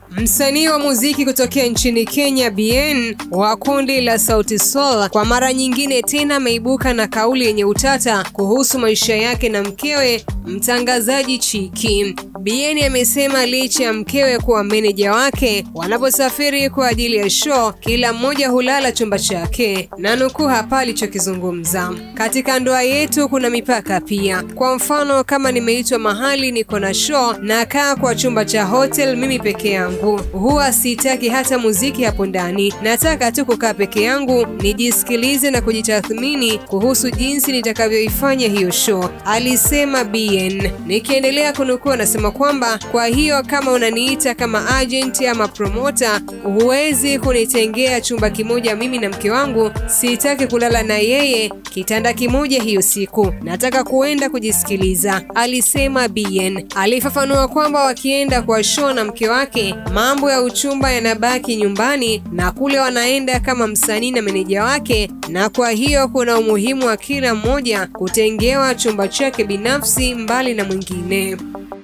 Msanii wa muziki kutokea nchini Kenya Bien wa kundi la Sauti Sol kwa mara nyingine tena ameibuka na kauli yenye utata kuhusu maisha yake na mkewe mtangazaji Chiki. Bien amesema licha ya mkewe kuwa meneja wake, wanaposafiri kwa ajili ya show, kila mmoja hulala chumba chake, na nukuu hapa alichokizungumza: katika ndoa yetu kuna mipaka pia. Kwa mfano, kama nimeitwa mahali niko na show, nakaa kwa chumba cha hotel mimi peke yangu, huwa sitaki hata muziki hapo ndani, nataka tu kukaa peke yangu nijisikilize na kujitathmini kuhusu jinsi nitakavyoifanya hiyo show, alisema Bien. Nikiendelea kunukuu, anasema kwamba kwa hiyo kama unaniita kama agent ama promota, huwezi kunitengea chumba kimoja mimi na mke wangu. Sitaki kulala na yeye kitanda kimoja hiyo siku, nataka kuenda kujisikiliza, alisema Bien. Alifafanua kwamba wakienda kwa show na mke wake, mambo ya uchumba yanabaki nyumbani na kule wanaenda kama msanii na meneja wake, na kwa hiyo kuna umuhimu wa kila mmoja kutengewa chumba chake binafsi mbali na mwingine.